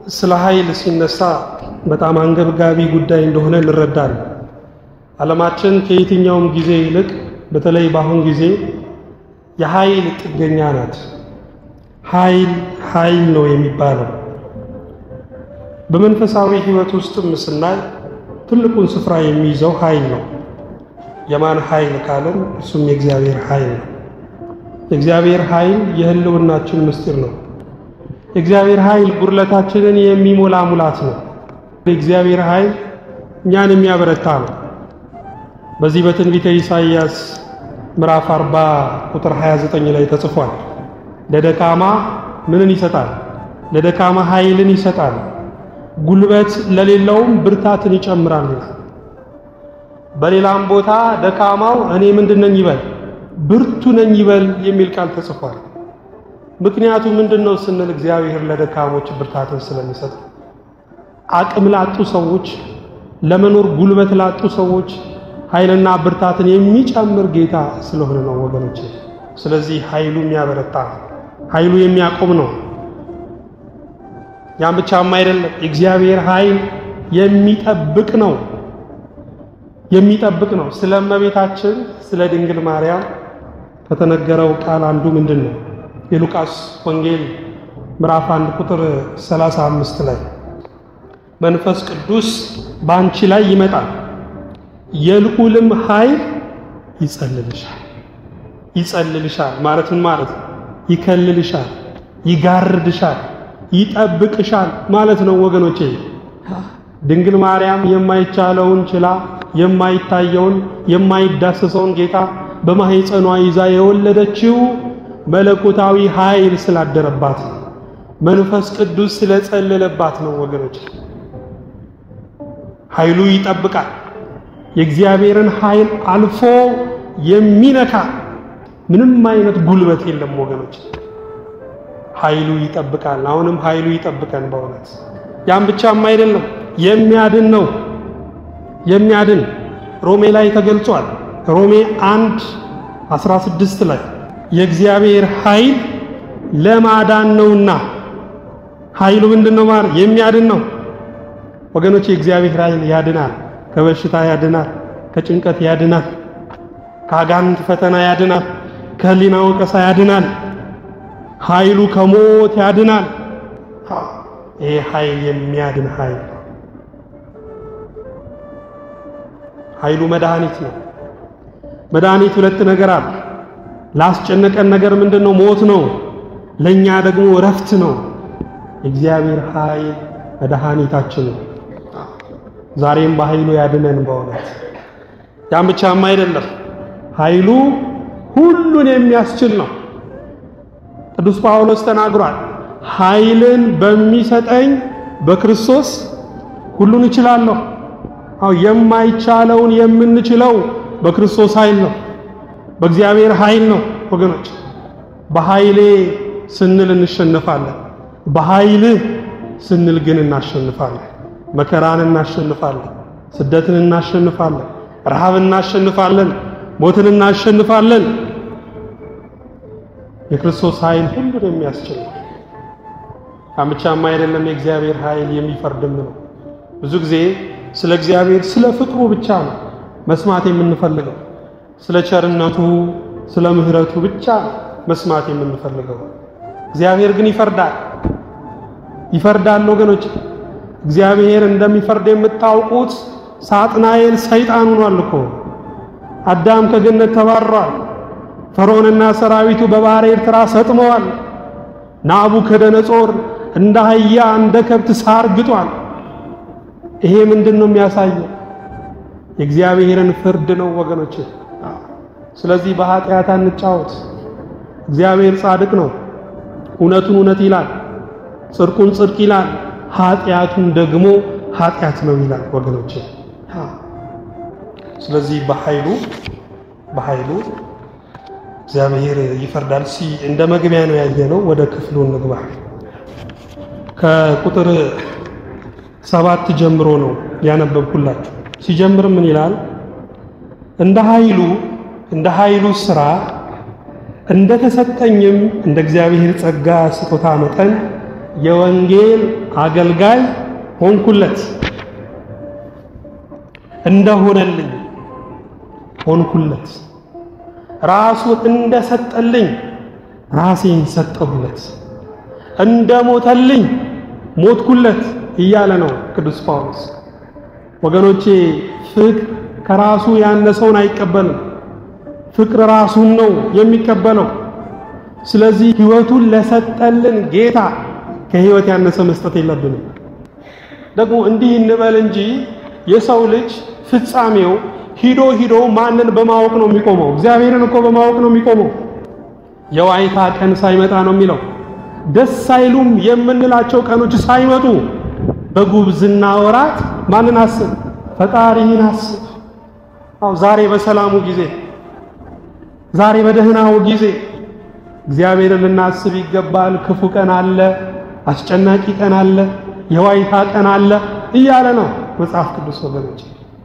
ስለ ኃይል ሲነሳ በጣም አንገብጋቢ ጉዳይ እንደሆነ እንረዳለን። ዓለማችን ከየትኛውም ጊዜ ይልቅ በተለይ በአሁን ጊዜ የኃይል ጥገኛ ናት። ኃይል ኃይል ነው የሚባለው። በመንፈሳዊ ሕይወት ውስጥም ስናይ ትልቁን ስፍራ የሚይዘው ኃይል ነው። የማን ኃይል ካለን እሱም የእግዚአብሔር ኃይል ነው። የእግዚአብሔር ኃይል የህልውናችን ምስጢር ነው። የእግዚአብሔር ኃይል ጉድለታችንን የሚሞላ ሙላት ነው። የእግዚአብሔር ኃይል እኛን የሚያበረታ ነው። በዚህ በትንቢተ ኢሳይያስ ምዕራፍ 40 ቁጥር 29 ላይ ተጽፏል። ለደካማ ምንን ይሰጣል? ለደካማ ኃይልን ይሰጣል፣ ጉልበት ለሌለውም ብርታትን ይጨምራል ይላል። በሌላም ቦታ ደካማው እኔ ምንድን ነኝ ይበል ብርቱ ነኝ ይበል የሚል ቃል ተጽፏል። ምክንያቱ ምንድን ነው ስንል እግዚአብሔር ለደካሞች ብርታትን ስለሚሰጥ አቅም ላጡ ሰዎች፣ ለመኖር ጉልበት ላጡ ሰዎች ኃይልና ብርታትን የሚጨምር ጌታ ስለሆነ ነው ወገኖች። ስለዚህ ኃይሉ የሚያበረታ ኃይሉ የሚያቆም ነው። ያም ብቻም አይደለም፣ የእግዚአብሔር ኃይል የሚጠብቅ ነው የሚጠብቅ ነው። ስለ እመቤታችን ስለ ድንግል ማርያም ከተነገረው ቃል አንዱ ምንድን ነው? የሉቃስ ወንጌል ምዕራፍ 1 ቁጥር 35 ላይ መንፈስ ቅዱስ በአንቺ ላይ ይመጣል፣ የልዑልም ኃይል ይጸልልሻል። ይጸልልሻል ማለት ምን ማለት ነው? ይከልልሻል፣ ይጋርድሻል፣ ይጠብቅሻል ማለት ነው ወገኖቼ። ድንግል ማርያም የማይቻለውን ችላ የማይታየውን የማይዳሰሰውን ጌታ በማህፀኗ ይዛ የወለደችው መለኮታዊ ኃይል ስላደረባት ነው። መንፈስ ቅዱስ ስለጸለለባት ነው ወገኖች። ኃይሉ ይጠብቃል። የእግዚአብሔርን ኃይል አልፎ የሚነካ ምንም አይነት ጉልበት የለም ወገኖች። ኃይሉ ይጠብቃል። አሁንም ኃይሉ ይጠብቀን በእውነት ያም ብቻም አይደለም የሚያድን ነው የሚያድን ሮሜ ላይ ተገልጿል። ሮሜ 1 16 ላይ የእግዚአብሔር ኃይል ለማዳን ነውና ኃይሉ ምንድነው ማለት የሚያድን ነው ወገኖች። የእግዚአብሔር ኃይል ያድናል። ከበሽታ ያድናል፣ ከጭንቀት ያድናል፣ ከአጋንንት ፈተና ያድናል፣ ከህሊና ወቀሳ ያድናል። ኃይሉ ከሞት ያድናል። ይሄ ኃይል የሚያድን ኃይል ኃይሉ መድኃኒት ነው። መድኃኒት ሁለት ነገር አለ። ላስጨነቀን ነገር ምንድን ነው? ሞት ነው። ለእኛ ደግሞ እረፍት ነው። የእግዚአብሔር ኃይል መድኃኒታችን ነው። ዛሬም በኃይሉ ያድነን በእውነት ያም ብቻም አይደለም፣ ኃይሉ ሁሉን የሚያስችል ነው። ቅዱስ ጳውሎስ ተናግሯል። ኃይልን በሚሰጠኝ በክርስቶስ ሁሉን እችላለሁ። አው የማይቻለውን የምንችለው በክርስቶስ ኃይል ነው፣ በእግዚአብሔር ኃይል ነው ወገኖች። በኃይሌ ስንል እንሸነፋለን፣ በኃይልህ ስንል ግን እናሸንፋለን። መከራን እናሸንፋለን፣ ስደትን እናሸንፋለን፣ ረሃብ እናሸንፋለን፣ ሞትን እናሸንፋለን። የክርስቶስ ኃይል ሁሉን የሚያስችል ነው። ብቻም አይደለም፣ የእግዚአብሔር ኃይል የሚፈርድም ነው። ብዙ ጊዜ ስለ እግዚአብሔር ስለ ፍቅሩ ብቻ ነው መስማት የምንፈልገው። ስለ ቸርነቱ፣ ስለ ምሕረቱ ብቻ መስማት የምንፈልገው። እግዚአብሔር ግን ይፈርዳል ይፈርዳል ወገኖች። እግዚአብሔር እንደሚፈርድ የምታውቁት ሳጥናኤል ሰይጣን ሆኗል እኮ። አዳም ከገነት ተባሯል። ፈርዖንና ሰራዊቱ በባሕረ ኤርትራ ሰጥመዋል። ናቡከደነጾር እንደ አህያ እንደ ከብት ሳር ግጧል። ይሄ ምንድን ነው የሚያሳየው? የእግዚአብሔርን ፍርድ ነው ወገኖች። ስለዚህ በኃጢአት አንጫወት። እግዚአብሔር ጻድቅ ነው። እውነቱን እውነት ይላል፣ ጽድቁን ጽድቅ ይላል፣ ኃጢአቱን ደግሞ ኃጢአት ነው ይላል ወገኖች። ስለዚህ በኃይሉ በኃይሉ እግዚአብሔር ይፈርዳል። ሲ እንደ መግቢያ ነው ያየነው። ወደ ክፍሉ እንግባ። ከቁጥር ሰባት ጀምሮ ነው ያነበብኩላችሁ። ሲጀምር ምን ይላል? እንደ ኃይሉ እንደ ኃይሉ ሥራ እንደ ተሰጠኝም እንደ እግዚአብሔር ጸጋ ስጦታ መጠን የወንጌል አገልጋይ ሆንኩለት እንደሆነልኝ ሆንኩለት ራሱን እንደሰጠልኝ ራሴን ሰጠሁለት እንደሞተልኝ ሞትኩለት እያለ ነው ቅዱስ ጳውሎስ። ወገኖቼ ፍቅር ከራሱ ያነሰውን አይቀበልም። ፍቅር ራሱን ነው የሚቀበለው። ስለዚህ ሕይወቱን ለሰጠልን ጌታ ከሕይወት ያነሰ መስጠት የለብንም። ደግሞ እንዲህ እንበል እንጂ የሰው ልጅ ፍጻሜው ሂዶ ሂዶ ማንን በማወቅ ነው የሚቆመው? እግዚአብሔርን እኮ በማወቅ ነው የሚቆመው። የዋይታ ቀን ሳይመጣ ነው የሚለው። ደስ አይሉም የምንላቸው ቀኖች ሳይመጡ በጉብዝና ወራት ማንን አስብ? ፈጣሪህን አስብ። አው ዛሬ በሰላሙ ጊዜ፣ ዛሬ በደህናው ጊዜ እግዚአብሔርን ልናስብ ይገባል። ክፉ ቀን አለ፣ አስጨናቂ ቀን አለ፣ የዋይታ ቀን አለ እያለ ነው መጽሐፍ ቅዱስ ወገኖች።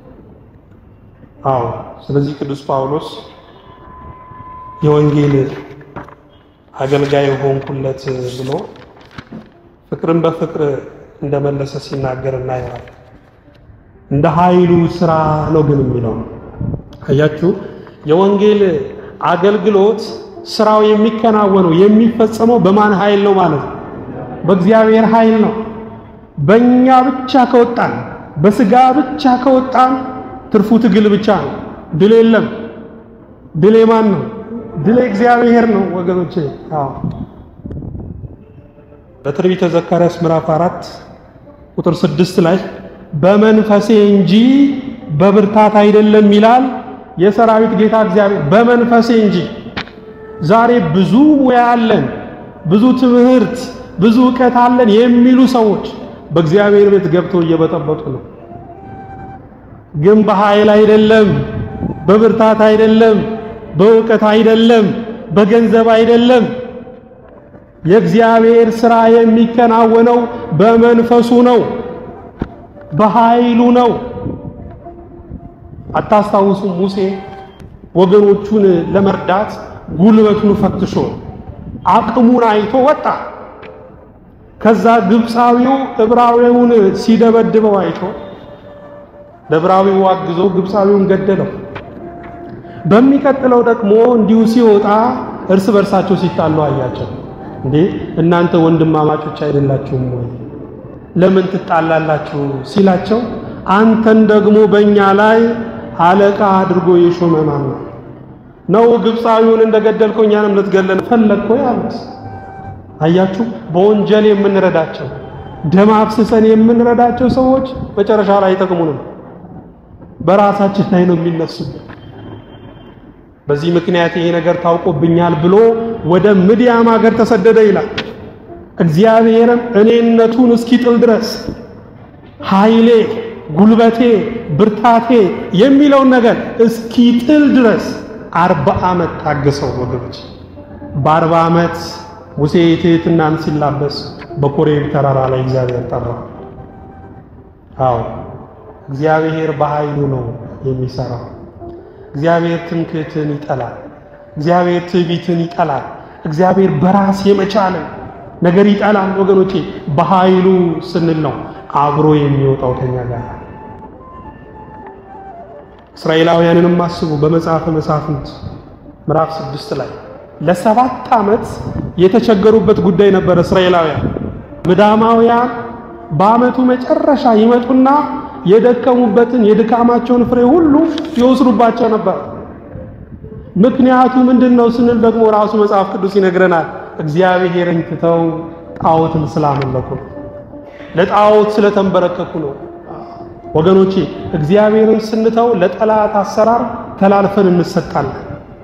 አዎ ስለዚህ ቅዱስ ጳውሎስ የወንጌል አገልጋይ ሆንኩለት ብሎ ፍቅርን በፍቅር እንደመለሰ ሲናገር እናየዋለን። እንደ ኃይሉ ስራ ነው ግን የሚለው አያችሁ፣ የወንጌል አገልግሎት ስራው የሚከናወነው የሚፈጸመው በማን ኃይል ነው ማለት ነው? በእግዚአብሔር ኃይል ነው። በእኛ ብቻ ከወጣን በስጋ ብቻ ከወጣን ትርፉ ትግል ብቻ ነው። ድል የለም። ድል የማን ነው? ድል እግዚአብሔር ነው ወገኖቼ። አዎ በትንቢተ ዘካርያስ ምዕራፍ አራት ቁጥር ስድስት ላይ በመንፈሴ እንጂ በብርታት አይደለም ይላል የሰራዊት ጌታ እግዚአብሔር። በመንፈሴ እንጂ ዛሬ ብዙ ሙያ አለን፣ ብዙ ትምህርት፣ ብዙ ዕውቀት አለን የሚሉ ሰዎች በእግዚአብሔር ቤት ገብተው እየበጠበጡ ነው። ግን በኃይል አይደለም፣ በብርታት አይደለም፣ በእውቀት አይደለም፣ በገንዘብ አይደለም። የእግዚአብሔር ሥራ የሚከናወነው በመንፈሱ ነው፣ በኃይሉ ነው። አታስታውሱም? ሙሴ ወገኖቹን ለመርዳት ጉልበቱን ፈትሾ አቅሙን አይቶ ወጣ። ከዛ ግብፃዊው ዕብራዊውን ሲደበድበው አይቶ ለዕብራዊው አግዞ ግብፃዊውን ገደለው። በሚቀጥለው ደግሞ እንዲሁ ሲወጣ እርስ በርሳቸው ሲጣሉ አያቸው። እንዴ እናንተ ወንድማማቾች አይደላችሁም ወይ? ለምን ትጣላላችሁ? ሲላቸው አንተን ደግሞ በእኛ ላይ አለቃ አድርጎ የሾመ ማን ነው? ነው ግብፃዊውን እንደገደልከው እኛንም ልትገለን ፈለግኮ ያሉት። አያችሁ፣ በወንጀል የምንረዳቸው ደም አፍስሰን የምንረዳቸው ሰዎች መጨረሻ ላይ አይጠቅሙንም፣ በራሳችን ላይ ነው የሚነሱብን። በዚህ ምክንያት ይሄ ነገር ታውቆብኛል ብሎ ወደ ምድያም ሀገር ተሰደደ ይላል። እግዚአብሔርም እኔነቱን እስኪጥል ድረስ ኃይሌ፣ ጉልበቴ፣ ብርታቴ የሚለውን ነገር እስኪጥል ድረስ አርባ ዓመት ታገሰው ወገኖች። በአርባ ዓመት ሙሴ ትሕትናን ሲላበስ በኮሬብ ተራራ ላይ እግዚአብሔር ጠራው። አዎ እግዚአብሔር በኃይሉ ነው የሚሰራው። እግዚአብሔር ትምክህትን ይጠላል። እግዚአብሔር ትዕቢትን ይጠላል። እግዚአብሔር በራስ የመቻልን ነገር ይጠላል። ወገኖቼ በኃይሉ ስንል ነው አብሮ የሚወጣው ከኛ ጋር። እስራኤላውያንንም አስቡ። በመጽሐፈ መሳፍንት ምዕራፍ ስድስት ላይ ለሰባት ዓመት የተቸገሩበት ጉዳይ ነበር። እስራኤላውያን ምዳማውያን በዓመቱ መጨረሻ ይመጡና የደከሙበትን የድካማቸውን ፍሬ ሁሉ ይወስዱባቸው ነበር። ምክንያቱ ምንድን ነው ስንል ደግሞ ራሱ መጽሐፍ ቅዱስ ይነግረናል። እግዚአብሔርን ትተው ጣዖትን ስላመለኩ ነው። ለጣዖት ስለተንበረከኩ ነው። ወገኖቼ እግዚአብሔርን ስንተው ለጠላት አሰራር ተላልፈን እንሰጣለን።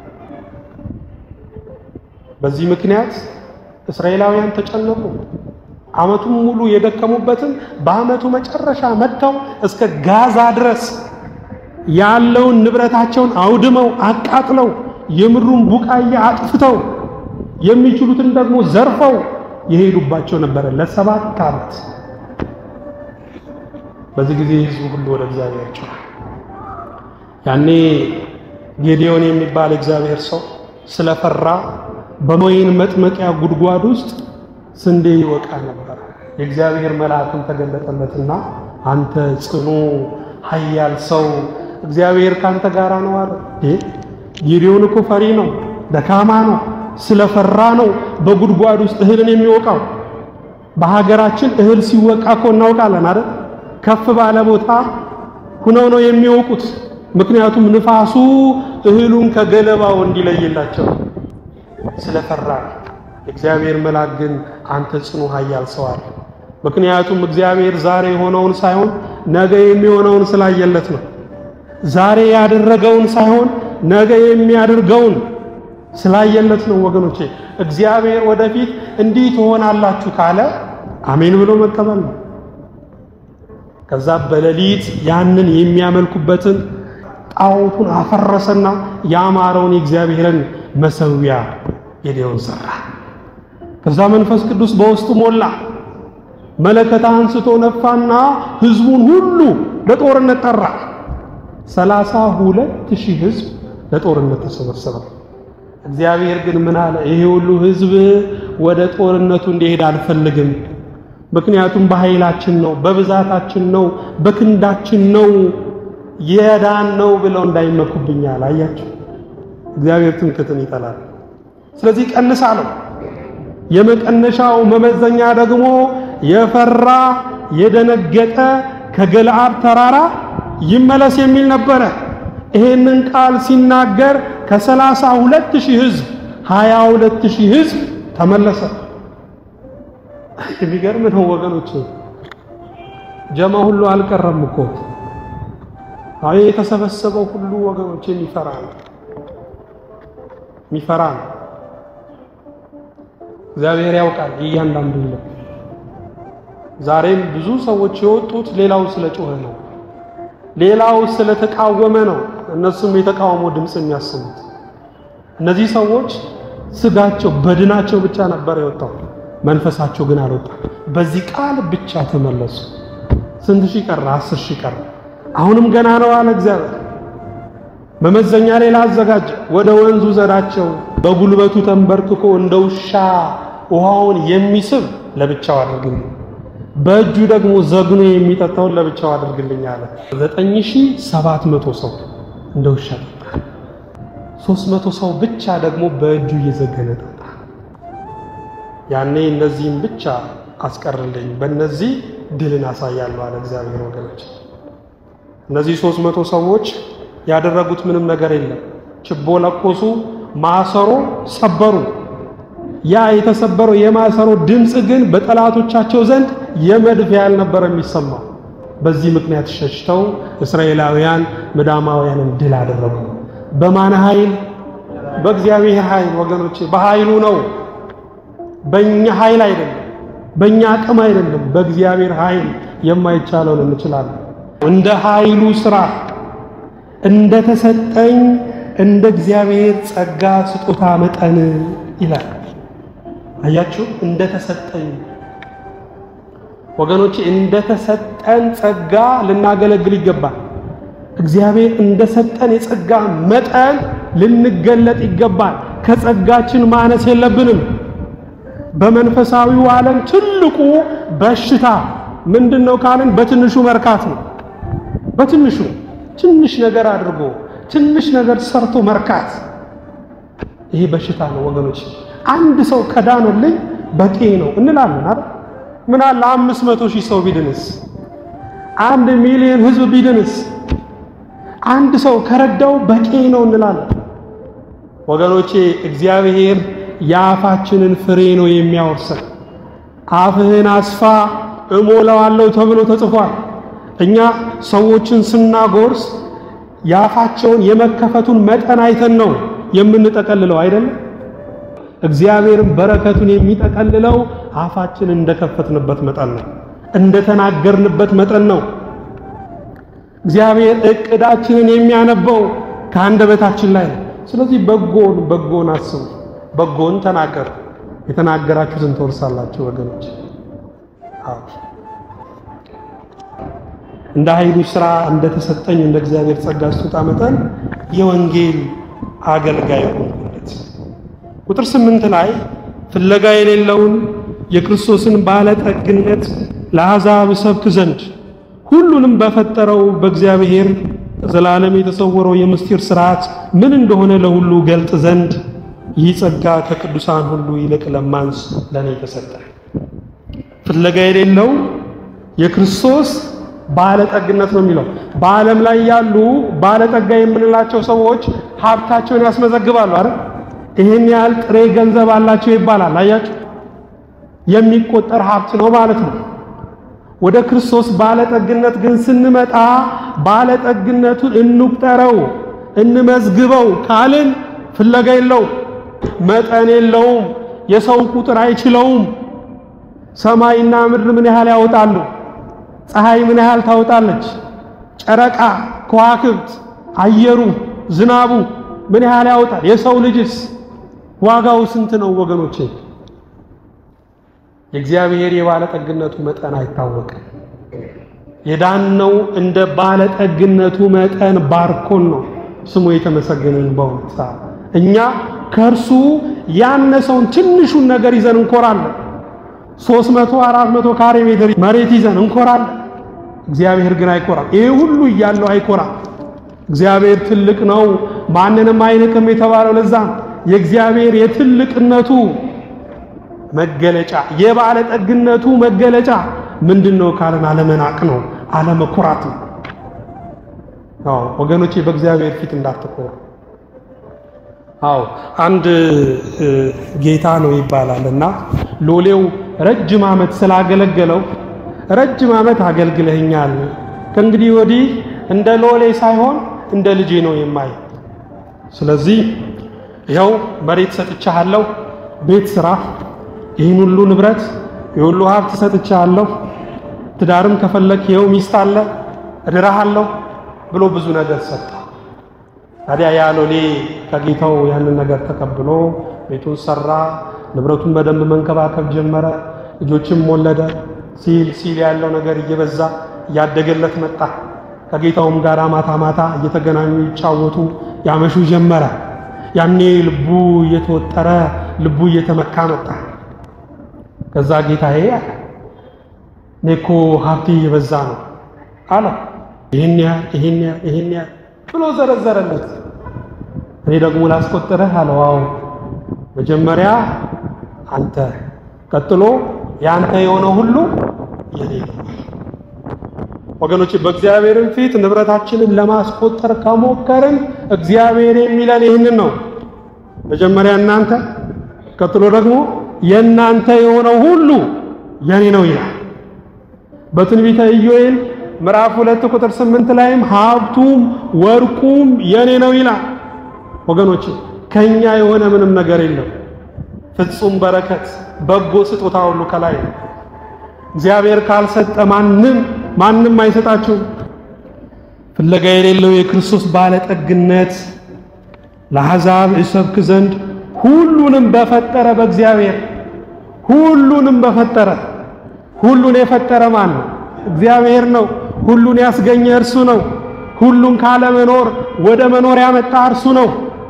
በዚህ ምክንያት እስራኤላውያን ተጨነቁ። ዓመቱን ሙሉ የደከሙበትን በዓመቱ መጨረሻ መጥተው እስከ ጋዛ ድረስ ያለውን ንብረታቸውን አውድመው አቃጥለው የምድሩን ቡቃያ አጥፍተው የሚችሉትን ደግሞ ዘርፈው የሄዱባቸው ነበረ ለሰባት ዓመት። በዚህ ጊዜ ሕዝቡ ሁሉ ወደ እግዚአብሔር ጮኸ። ያኔ ጌዲዮን የሚባል እግዚአብሔር ሰው ስለፈራ በወይን መጥመቂያ ጉድጓድ ውስጥ ስንዴ ይወቃ ነበር። የእግዚአብሔር መልአክም ተገለጠለትና አንተ ጽኑ ኃያል ሰው እግዚአብሔር ካንተ ጋር ነው አለ። ጌዴዎን እኮ ፈሪ ነው፣ ደካማ ነው። ስለፈራ ነው በጉድጓድ ውስጥ እህልን የሚወቃው። በሀገራችን እህል ሲወቃ እኮ እናውቃለን አይደል? ከፍ ባለ ቦታ ሁነው ነው የሚወቁት። ምክንያቱም ንፋሱ እህሉን ከገለባው እንዲለይላቸው ስለፈራ። እግዚአብሔር መልአክ ግን አንተ ጽኑ ኃያል ሰው አለ። ምክንያቱም እግዚአብሔር ዛሬ የሆነውን ሳይሆን ነገ የሚሆነውን ስላየለት ነው። ዛሬ ያደረገውን ሳይሆን ነገ የሚያደርገውን ስላየለት ነው። ወገኖቼ እግዚአብሔር ወደፊት እንዲህ ትሆናላችሁ ካለ አሜን ብሎ መቀበል ነው። ከዛ በሌሊት ያንን የሚያመልኩበትን ጣዖቱን አፈረሰና ያማረውን የእግዚአብሔርን መሰዊያ ጌዴዎን ሰራ። ከዛ መንፈስ ቅዱስ በውስጡ ሞላ። መለከት አንስቶ ነፋና ሕዝቡን ሁሉ ለጦርነት ጠራ። ሰላሳ ሁለት ሺህ ሕዝብ ለጦርነት ተሰበሰበ። እግዚአብሔር ግን ምን አለ? ይሄ ሁሉ ሕዝብ ወደ ጦርነቱ እንዲሄድ አልፈልግም። ምክንያቱም በኃይላችን ነው፣ በብዛታችን ነው፣ በክንዳችን ነው የዳን ነው ብለው እንዳይመኩብኛል። አያችሁ፣ እግዚአብሔር ትምክህትን ይጠላል። ስለዚህ ቀንስ አለው። የመቀነሻው መመዘኛ ደግሞ የፈራ የደነገጠ ከገለዓድ ተራራ ይመለስ የሚል ነበረ። ይሄንን ቃል ሲናገር ከሰላሳ ሁለት ሺህ ሕዝብ ሀያ ሁለት ሺህ ሕዝብ ተመለሰ። የሚገርም ነው ወገኖች፣ ጀማ ሁሉ አልቀረም እኮ አይ የተሰበሰበው ሁሉ ወገኖች የሚፈራ ነው የሚፈራ ነው። እግዚአብሔር ያውቃል እያንዳንዱ ነው። ዛሬም ብዙ ሰዎች የወጡት ሌላው ስለ ጮኸ ነው፣ ሌላው ስለ ተቃወመ ነው። እነሱም የተቃውሞ ድምፅ የሚያሰሙት እነዚህ ሰዎች ስጋቸው በድናቸው ብቻ ነበር የወጣው፣ መንፈሳቸው ግን አልወጣም። በዚህ ቃል ብቻ ተመለሱ። ስንት ሺህ ቀረ? አስር ሺህ ቀረ። አሁንም ገና ነው አለ እግዚአብሔር። መመዘኛ ሌላ አዘጋጀ። ወደ ወንዙ ዘዳቸው። በጉልበቱ ተንበርክኮ እንደ ውሻ ውሃውን የሚስብ ለብቻው አድርግልኝ፣ በእጁ ደግሞ ዘግኖ የሚጠጣውን ለብቻው አድርግልኝ አለ። ዘጠኝ ሺህ ሰባት መቶ ሰው እንደ ውሻ ጠጣ። ሦስት መቶ ሰው ብቻ ደግሞ በእጁ እየዘገነ ጠጣ። ያኔ እነዚህም ብቻ አስቀርልኝ፣ በእነዚህ ድልን አሳያለሁ አለ እግዚአብሔር። ወገኖች እነዚህ ሦስት መቶ ሰዎች ያደረጉት ምንም ነገር የለም። ችቦ ለኮሱ፣ ማሰሮ ሰበሩ። ያ የተሰበረው የማሰሮ ድምፅ ግን በጠላቶቻቸው ዘንድ የመድፍ ያህል ነበር የሚሰማው። በዚህ ምክንያት ሸሽተው እስራኤላውያን ምዳማውያንን ድል አደረጉ። በማን ኃይል? በእግዚአብሔር ኃይል ወገኖቼ፣ በኃይሉ ነው። በእኛ ኃይል አይደለም፣ በእኛ አቅም አይደለም። በእግዚአብሔር ኃይል የማይቻለውን እንችላለን። እንደ ኃይሉ ሥራ እንደ ተሰጠኝ እንደ እግዚአብሔር ጸጋ ስጦታ መጠን ይላል። አያችሁ፣ እንደ ተሰጠኝ ወገኖቼ፣ እንደ ተሰጠን ጸጋ ልናገለግል ይገባል። እግዚአብሔር እንደ ሰጠን የጸጋ መጠን ልንገለጥ ይገባል። ከጸጋችን ማነስ የለብንም። በመንፈሳዊው ዓለም ትልቁ በሽታ ምንድን ነው ካልን በትንሹ መርካት ነው። በትንሹ ትንሽ ነገር አድርጎ ትንሽ ነገር ሰርቶ መርካት፣ ይሄ በሽታ ነው ወገኖች። አንድ ሰው ከዳነልኝ በቂ ነው እንላለን አይደል? ምን አለ አምስት መቶ ሺህ ሰው ቢድንስ? አንድ ሚሊዮን ሕዝብ ቢድንስ? አንድ ሰው ከረዳው በቂ ነው እንላለን ወገኖቼ። እግዚአብሔር የአፋችንን ፍሬ ነው የሚያወርሰን። አፍህን አስፋ እሞላዋለሁ ተብሎ ተጽፏል። እኛ ሰዎችን ስናጎርስ የአፋቸውን የመከፈቱን መጠን አይተን ነው የምንጠቀልለው አይደለም። እግዚአብሔርም በረከቱን የሚጠቀልለው አፋችን እንደከፈትንበት መጠን ነው፣ እንደተናገርንበት መጠን ነው። እግዚአብሔር እቅዳችንን የሚያነበው ከአንደበታችን ላይ ነው። ስለዚህ በጎን በጎን አስቡ፣ በጎን ተናገሩ። የተናገራችሁትን ትወርሳላችሁ ወገኖች። አዎ እንደ ኃይሉ ሥራ እንደተሰጠኝ እንደ እግዚአብሔር ጸጋ ስጦታ መጠን የወንጌል አገልጋይ ሆንኩለት። ቁጥር ስምንት ላይ ፍለጋ የሌለውን የክርስቶስን ባለጠግነት ለአሕዛብ እሰብክ ዘንድ ሁሉንም በፈጠረው በእግዚአብሔር ዘላለም የተሰወረው የምስጢር ሥርዓት ምን እንደሆነ ለሁሉ ገልጥ ዘንድ ይህ ጸጋ ከቅዱሳን ሁሉ ይልቅ ለማንስ ለእኔ ተሰጠ። ፍለጋ የሌለው የክርስቶስ ባለጠግነት ነው የሚለው። በዓለም ላይ ያሉ ባለጠጋ የምንላቸው ሰዎች ሀብታቸውን ያስመዘግባሉ አይደል? ይህን ያህል ጥሬ ገንዘብ አላቸው ይባላል። አያችሁ፣ የሚቆጠር ሀብት ነው ማለት ነው። ወደ ክርስቶስ ባለጠግነት ግን ስንመጣ ባለጠግነቱን እንቁጠረው፣ እንመዝግበው ካልን ፍለጋ የለውም፣ መጠን የለውም፣ የሰው ቁጥር አይችለውም። ሰማይና ምድር ምን ያህል ያወጣሉ? ፀሐይ ምን ያህል ታወጣለች? ጨረቃ፣ ከዋክብት፣ አየሩ፣ ዝናቡ ምን ያህል ያወጣል? የሰው ልጅስ ዋጋው ስንት ነው ወገኖቼ? የእግዚአብሔር የባለጠግነቱ መጠን አይታወቅም። የዳነው እንደ ባለጠግነቱ መጠን ባርኮን ነው። ስሙ የተመሰገነን በእውነት እኛ ከእርሱ ያነሰውን ትንሹን ነገር ይዘን እንኮራለን። ሦስት መቶ አራት መቶ ካሬ ሜትር መሬት ይዘን እንኮራለን። እግዚአብሔር ግን አይኮራም። ይሄ ሁሉ እያለው አይኮራም። እግዚአብሔር ትልቅ ነው፣ ማንንም አይንቅም የተባለው ለዛ ነው። የእግዚአብሔር የትልቅነቱ መገለጫ የባለጠግነቱ መገለጫ ምንድን ነው ካለን አለመናቅ ነው፣ አለመኩራት ነው። አዎ ወገኖቼ በእግዚአብሔር ፊት እንዳትኮሩ። አዎ አንድ ጌታ ነው ይባላል እና ሎሌው ረጅም ዓመት ስላገለገለው ረጅም ዓመት አገልግለኛል፣ ከእንግዲህ ወዲህ እንደ ሎሌ ሳይሆን እንደ ልጄ ነው የማይ። ስለዚህ ይኸው መሬት ሰጥቻለሁ፣ ቤት ስራ፣ ይህን ሁሉ ንብረት የሁሉ ሀብት ሰጥቻለሁ፣ ትዳርም ከፈለክ ይኸው ሚስት አለ፣ እድራሃለሁ ብሎ ብዙ ነገር ሰጠ። ታዲያ ያ ሎሌ ከጌታው ያንን ነገር ተቀብሎ ቤቱን ሰራ፣ ንብረቱን በደንብ መንከባከብ ጀመረ፣ ልጆችም ወለደ። ሲል ሲል ያለው ነገር እየበዛ እያደገለት መጣ። ከጌታውም ጋር ማታ ማታ እየተገናኙ ይጫወቱ ያመሹ ጀመረ። ያኔ ልቡ እየተወጠረ ልቡ እየተመካ መጣ። ከዛ ጌታዬ አለ እኔ እኮ ሀብቴ እየበዛ ነው አለው። ይህን ያህል ይህን ያህል ይህን ያህል ብሎ ዘረዘረለት። እኔ ደግሞ ላስቆጥረህ አለው። አዎ መጀመሪያ አንተ፣ ቀጥሎ ያንተ የሆነ ሁሉ የኔ ነው። ወገኖች በእግዚአብሔርን ፊት ንብረታችንን ለማስቆጠር ከሞከርን እግዚአብሔር የሚለን ይህንን ነው። መጀመሪያ እናንተ፣ ቀጥሎ ደግሞ የእናንተ የሆነው ሁሉ የኔ ነው ይላል። በትንቢተ ኢዮኤል ምዕራፍ ሁለት ቁጥር ስምንት ላይም ሀብቱም ወርቁም የኔ ነው ይላል። ወገኖች ከኛ የሆነ ምንም ነገር የለም። ፍጹም በረከት በጎ ስጦታ ሁሉ ከላይ ነው። እግዚአብሔር ካልሰጠ ማንም ማንም አይሰጣችሁም። ፍለጋ የሌለው የክርስቶስ ባለጠግነት ለአሕዛብ እሰብክ ዘንድ ሁሉንም በፈጠረ በእግዚአብሔር ሁሉንም በፈጠረ ሁሉን የፈጠረ ማን ነው? እግዚአብሔር ነው። ሁሉን ያስገኘ እርሱ ነው። ሁሉን ካለመኖር ወደ መኖር ያመጣ እርሱ ነው።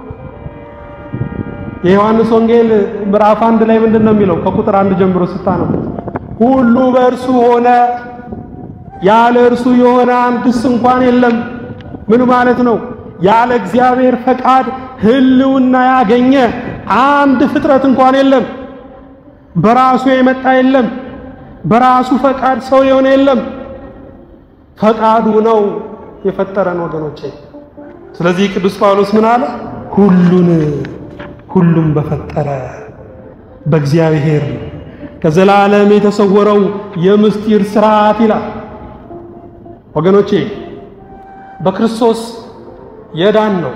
የዮሐንስ ወንጌል ምዕራፍ አንድ ላይ ምንድን ነው የሚለው? ከቁጥር አንድ ጀምሮ ስታነቡ ሁሉ በእርሱ ሆነ፣ ያለ እርሱ የሆነ አንድስ እንኳን የለም። ምን ማለት ነው? ያለ እግዚአብሔር ፈቃድ ሕልውና ያገኘ አንድ ፍጥረት እንኳን የለም። በራሱ የመጣ የለም። በራሱ ፈቃድ ሰው የሆነ የለም። ፈቃዱ ነው የፈጠረን ወገኖቼ። ስለዚህ ቅዱስ ጳውሎስ ምን አለ? ሁሉን ሁሉም በፈጠረ በእግዚአብሔር ከዘላለም የተሰወረው የምስጢር ሥርዓት ይላል። ወገኖቼ በክርስቶስ የዳን ነው።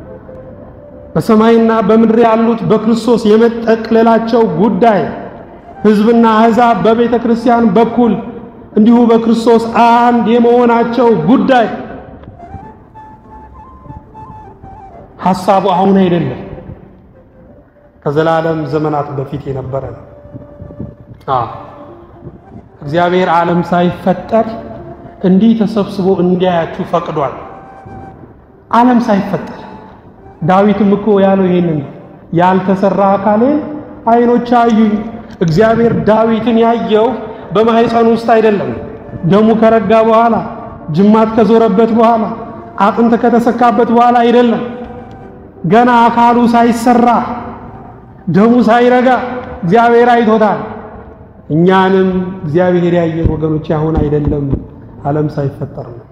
በሰማይና በምድር ያሉት በክርስቶስ የመጠቅለላቸው ጉዳይ ሕዝብና አሕዛብ በቤተ ክርስቲያን በኩል እንዲሁ በክርስቶስ አንድ የመሆናቸው ጉዳይ ሐሳቡ አሁን አይደለም፣ ከዘላለም ዘመናት በፊት የነበረ ነው። አዎ እግዚአብሔር ዓለም ሳይፈጠር እንዲህ ተሰብስቦ እንዲያያችሁ ፈቅዷል። ዓለም ሳይፈጠር ዳዊትም እኮ ያለው ይሄንን ያልተሰራ አካሌን ዓይኖች አዩኝ፣ እግዚአብሔር ዳዊትን ያየው በማህፀን ውስጥ አይደለም። ደሙ ከረጋ በኋላ ጅማት ከዞረበት በኋላ አጥንት ከተሰካበት በኋላ አይደለም። ገና አካሉ ሳይሰራ ደሙ ሳይረጋ እግዚአብሔር አይቶታል። እኛንም እግዚአብሔር ያየን ወገኖች አሁን አይደለም፣ ዓለም ሳይፈጠር ነው።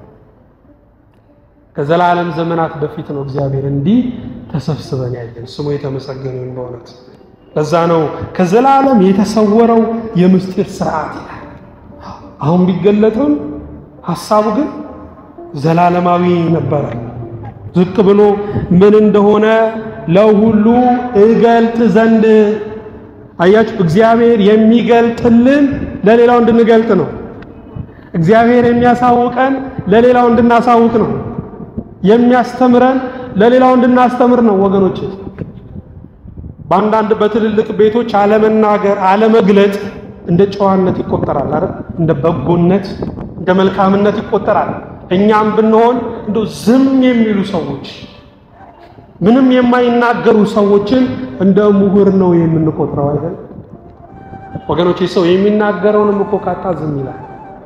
ከዘላለም ዘመናት በፊት ነው እግዚአብሔር እንዲህ ተሰብስበን ያየን። ስሙ የተመሰገነ ይሁን በእውነት ለዛ ነው ከዘላለም የተሰወረው የምስጢር ስርዓት ይላል። አሁን ቢገለጥም ሐሳቡ ግን ዘላለማዊ ነበረ። ዝቅ ብሎ ምን እንደሆነ ለሁሉ እገልጥ ዘንድ አያችሁ፣ እግዚአብሔር የሚገልጥልን ለሌላው እንድንገልጥ ነው። እግዚአብሔር የሚያሳውቀን ለሌላው እንድናሳውቅ ነው። የሚያስተምረን ለሌላው እንድናስተምር ነው ወገኖች። በአንዳንድ በትልልቅ ቤቶች አለመናገር፣ አለመግለጥ እንደ ጨዋነት ይቆጠራል አይደል? እንደ በጎነት፣ እንደ መልካምነት ይቆጠራል። እኛም ብንሆን እንደ ዝም የሚሉ ሰዎች፣ ምንም የማይናገሩ ሰዎችን እንደ ምሁር ነው የምንቆጥረው አይደል? ወገኖቼ ሰው የሚናገረውንም እኮ ካጣ ዝም ይላል።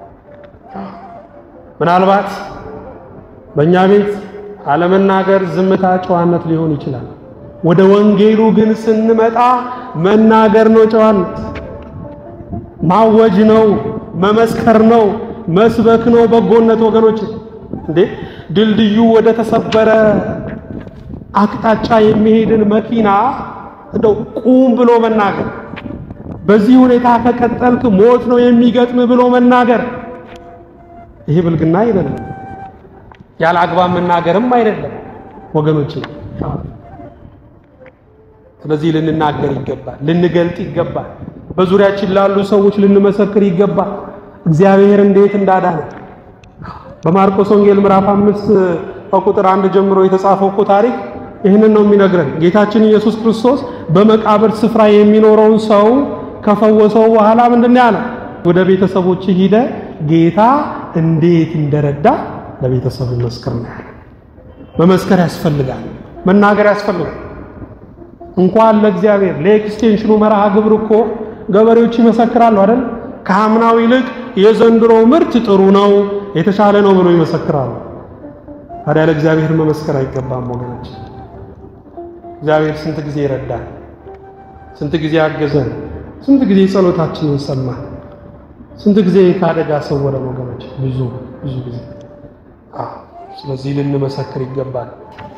ምናልባት በእኛ ቤት አለመናገር ዝምታ ጨዋነት ሊሆን ይችላል። ወደ ወንጌሉ ግን ስንመጣ መናገር ነው ጨዋነት፣ ማወጅ ነው፣ መመስከር ነው፣ መስበክ ነው በጎነት። ወገኖች እንዴ ድልድዩ ወደ ተሰበረ አቅጣጫ የሚሄድን መኪና እንደው ቁም ብሎ መናገር፣ በዚህ ሁኔታ ከቀጠልክ ሞት ነው የሚገጥም ብሎ መናገር፣ ይሄ ብልግና አይደለም። ያለ አግባብ መናገርም አይደለም ወገኖች። ስለዚህ ልንናገር ይገባል፣ ልንገልጥ ይገባል፣ በዙሪያችን ላሉ ሰዎች ልንመሰክር ይገባል እግዚአብሔር እንዴት እንዳዳነ። በማርቆስ ወንጌል ምዕራፍ አምስት ከቁጥር አንድ ጀምሮ የተጻፈው እኮ ታሪክ ይህንን ነው የሚነግረን። ጌታችን ኢየሱስ ክርስቶስ በመቃብር ስፍራ የሚኖረውን ሰው ከፈወሰው በኋላ ምንድን ነው ያለው? ወደ ቤተሰቦች ሂደ ጌታ እንዴት እንደረዳ ለቤተሰብ መስክር ነው ያለው። መመስከር ያስፈልጋል፣ መናገር ያስፈልጋል። እንኳን ለእግዚአብሔር ለኤክስቴንሽኑ መርሃ ግብር እኮ ገበሬዎች ይመሰክራሉ አይደል? ከአምናው ይልቅ የዘንድሮ ምርት ጥሩ ነው፣ የተሻለ ነው ብሎ ይመሰክራሉ። ታዲያ ለእግዚአብሔር መመስከር አይገባም ወገኖች? እግዚአብሔር ስንት ጊዜ ይረዳል፣ ስንት ጊዜ አገዘን፣ ስንት ጊዜ ጸሎታችንን ሰማ፣ ስንት ጊዜ ከአደጋ ሰወረን ወገኖች፣ ብዙ ብዙ ጊዜ። ስለዚህ ልንመሰክር ይገባል።